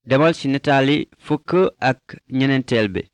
demal ci nataali fukk ak ñeneenteel bi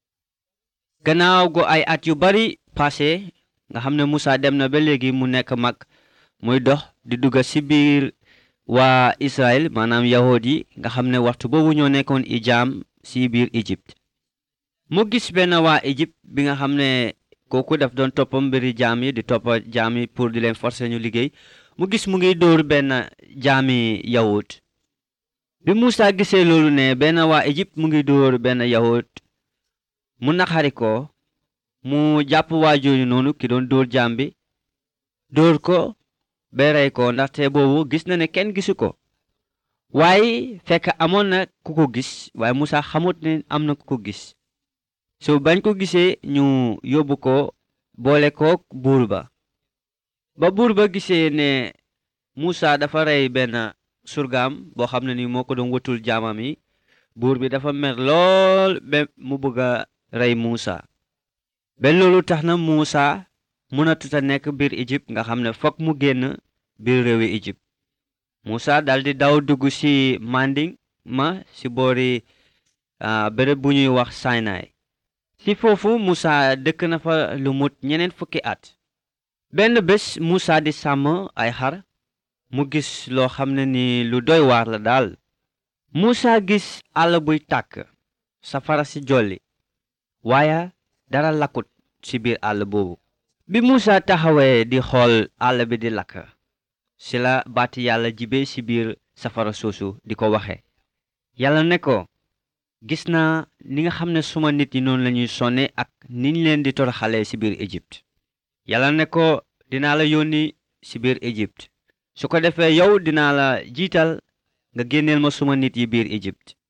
gannaaw gu ay at yu bari passé nga xam ne Musa dem na ba léegi mu nekk mag muy dox di dugga ci biir waa Israël maanaam yahud yi nga xam ne waxtu boobu ñoo nekkoon i jaam ci biir Égypte mu gis benn waa Égypte bi nga xam ne kooku daf doon toppa mbiri jaam yi di toppa jaam yi pour di leen forcer ñu liggéey mu gis mu ngi dóor benn jaami yahud bi Musa gisee loolu ne benn waa Égypte mu ngi dóor benn yahud mu naxari ko mu jàpp waa jooju noonu ki doon dóor jaam bi dóor ko ba rey ko ndaxte boobu gis na ne kenn gisu ko waaye fekk amoon na ku ko gis waaye Musa xamut ne am na ku ko gis so bañ ko gisee ñu yóbbu ko boole ko buur ba ba buur ba gisee ne Musa dafa rey benn surgaam boo xam ne ni moo ko doon wëtul jaamam yi buur bi dafa mer lool ba mu bëgg a rey Musa ba loolu tax na Musa mënatut a nekk biir Égypte nga xam ne fokk mu génn biir réewi Égypte Musa daldi daw dugg ci Manding ma ci boori béréb bu ñuy wax Sinai ci foofu Musa dëkk na fa lu mut ñeneen fukki at benn bés Musa di sàmm ay xar mu gis loo xam ne ni lu doy waar la daal Musa gis àll buy tàkk safara si jolli waaye dara lakkut ci biir àll boobu bi Musa taxawee di xool àll bi di lakk ci la baati yàlla jibe ci biir safara soosu di ko waxe yàlla ne ko gis naa ni nga xam ne suma nit yi noonu lañuy sonne ak niñ leen di toroxalee ci biir Égypte yàlla ne ko dinaa la yónni ci biir Égypte su ko defee yow dinaa la jiital nga génneel ma suma nit yi biir Égypte